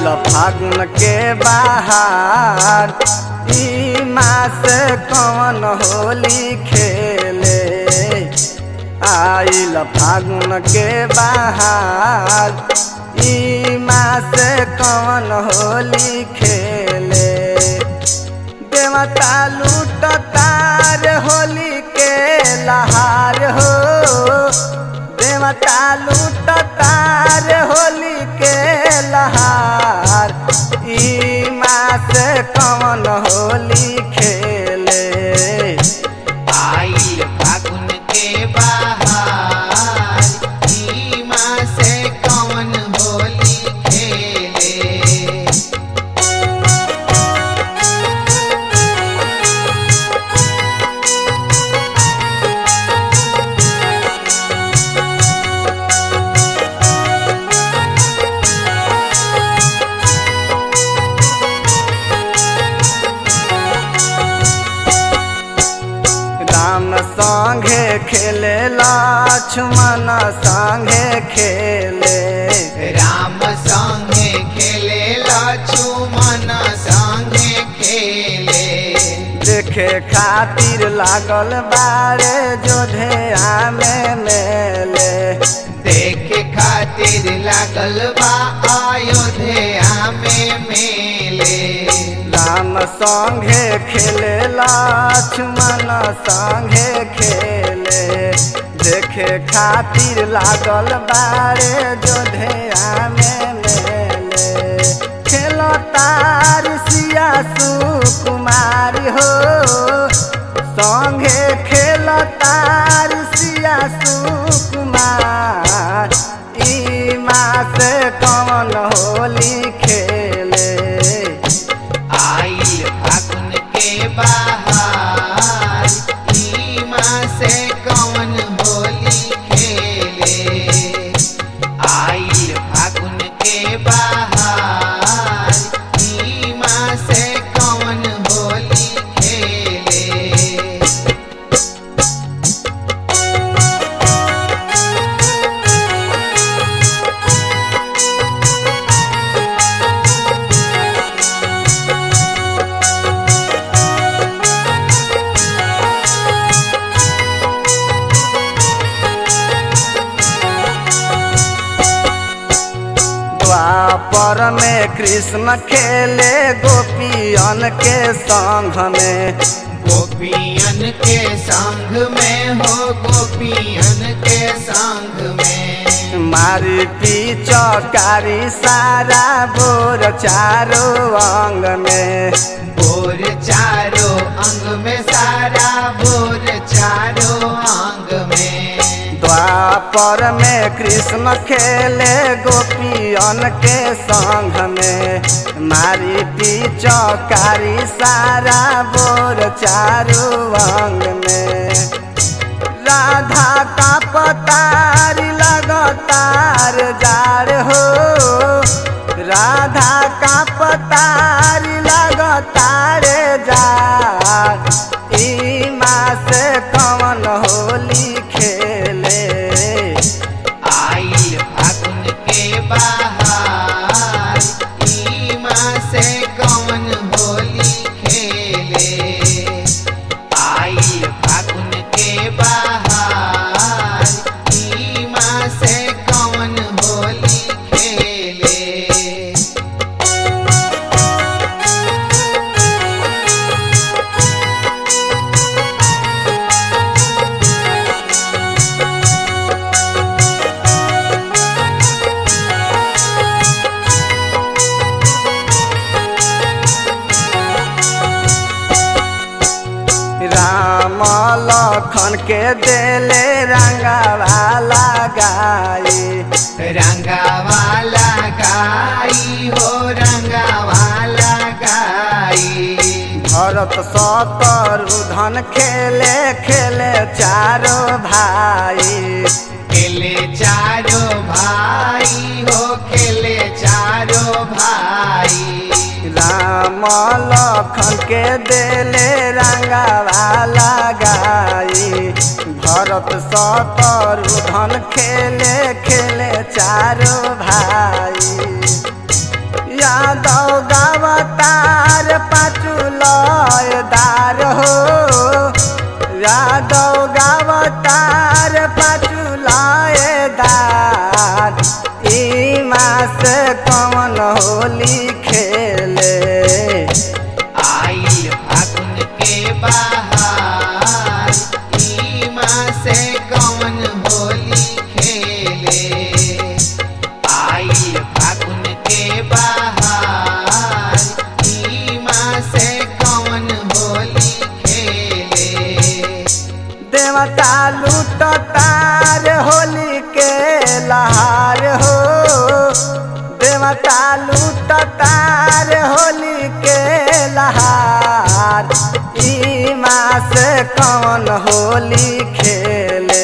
आइल फागुन के बाहर ई मास कौन होली खेले आइल फागुन के बाहर ई मास कौन होली खेले देवता लूट तार होली के लहार हो देवता लूट तार होली के लहार ई मास कौन होली खेले आइल फागुन के बाहर ई माँ से कौन होली खेले राम संगे खेले लक्ष्मण संगे खेले राम संगे खेले लक्ष्मण संगे खेले देखे खातिर लागल बारे जोधे आमे मेले देखे खातिर लागल बा अयोध्या में मेले राम संगे खेले लक्ष्मण संगे खेले देखे खातिर लागल बारे जोधे आमे मेले खेलो तार सिया सुकुमारी हो संगे खेलो तार सिया सुकुमार ई मास कौन होली खेले आइल फागुन के बाहर ई माँ से कौन होली खेले आइल फागुन के बाहर ई माँ से कौन होली खेले द्वापर में कृष्ण खेले गोपियन के संग में गोपियन के संग में हो गोपियन के संग में मारी पिचकारी सारा बोर चारो अंग में बोर चारो अंग में सारा बोर चारो अंग में द्वापर में कृष्ण खेले गोपियन के संग में मारी पिचकारी सारा बोर चारो अंग में राधा का पतार लगातार जार हो राधा का पतार लगातार जार ई मास कौन होली खेले आइल फागुन के बाहर ई माँ से कौन होली खेले आइल फागुन के बाहर ई माँ से कौन होली खेले राम लखन के देले रंगवाला गाई रंगावाला गाई हो रंगावाला गाई भरत शत्रुधन खेले खेले चारो भाई खेले चारो भाई हो खेले चारो भाई राम लखन के देले रंगवाला गाई भरत शत्रुधन खेले खेले चारो भाई यादव गावतार पाचू लयदार हो यादव गावतार पाचू लयदार ई मास कौन होली खेले आइल फागुन के बहार ई माँ से कौन होली खेले आइल फागुन के बहार ई माँ से कौन होली खेले देवता लूटतार होली के लहार हो देवता लूटतार होली के लहार ई मास कौन होली खेले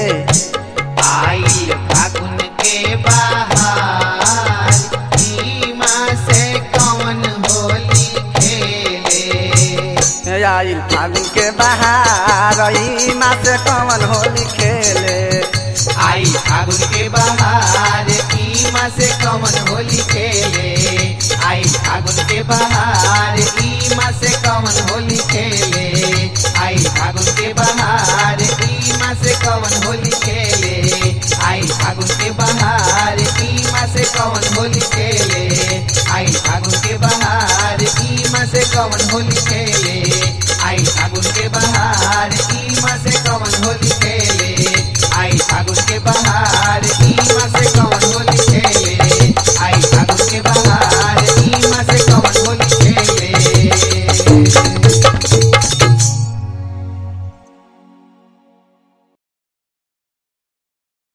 आइल फागुन के बहार ई माँ से कौन होली खेले आइल फागुन के बहार ई मास कौन होली खेले आई फागुन के बहार ई माँ से कौन होली खेले आई फागुन के बहार ई माँ से कौन होली खेले आई फागुन के बहार ई माँ से कौन होली खेले आई फागुन के बहार ई माँ से कौन होली खेले आई फागुन के बहार ई माँ से कौन होली खेले